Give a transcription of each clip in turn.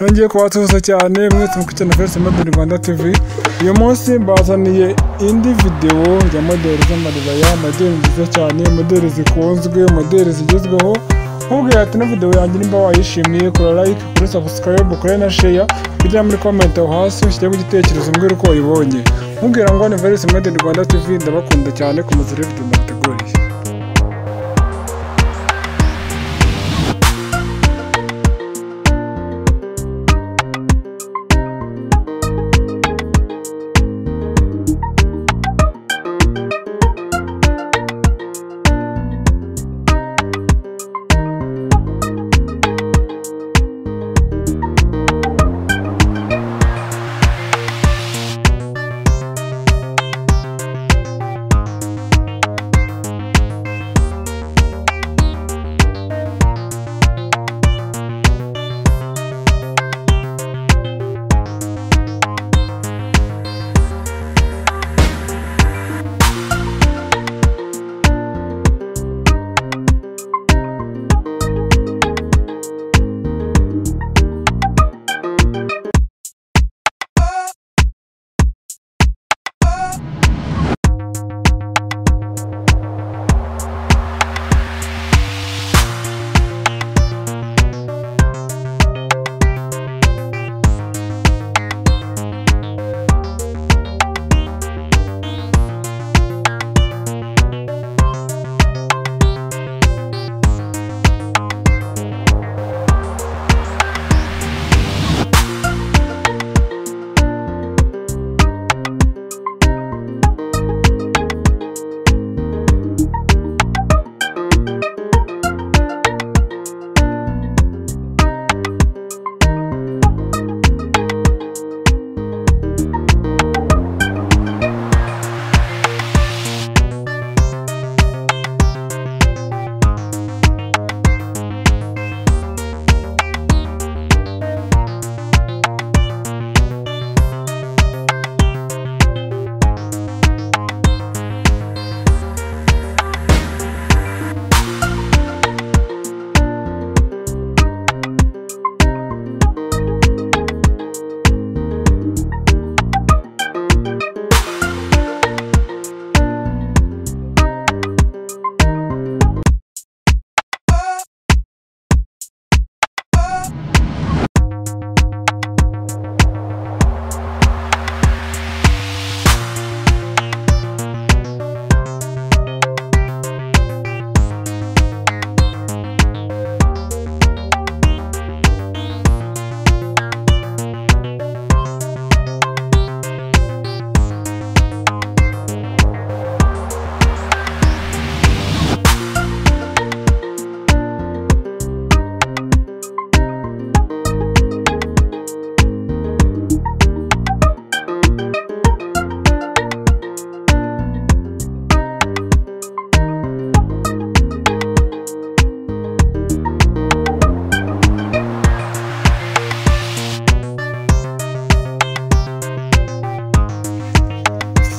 yongeye kubatuza cyane mwese mukurikirana First Model Rwanda TV uyu munsi mbazaniye indi videwo ya modeli z'amaribaya modeli nziza cyane modeli zikunzwe modeli zigezweho nkubwira ati ino videwo yanjye nimba wayishimiye kora like kuri subscribe kuri na share kugira muri comment aho hasi ushyiremo igitekerezo mbwira uko wayibonye nkubwira ngo ni First Model Rwanda TV ndabakunda cyane komeza urebe video ndabateguriye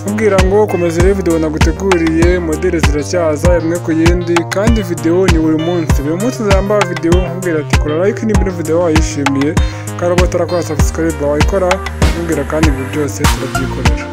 kubwira ngo komeza urebe videwo naguteguriye modeli ziracyaza imwe ku yindi kandi videwo ni buri munsi buri munsi uzambara videwo nkubwira ati kora like niba ino videwo wayishimiye kandi uba utarakora subscribe wayikora nkubwira kandi ibyo byose turabyikorera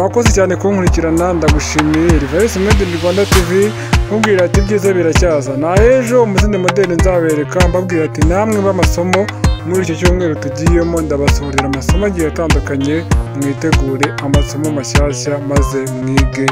wakoze cyane kunkurikirana ndagushimiye Reverse Made in Rwanda TV nkubwira ati ibyiza biracyaza na ejo mu zindi modeli nzabereka mbabwira ati namwe b'amasomo muri icyo cyumweru tugiyemo ndabasohorera amasomo agiye atandukanye mwitegure amasomo mashyashya maze mwige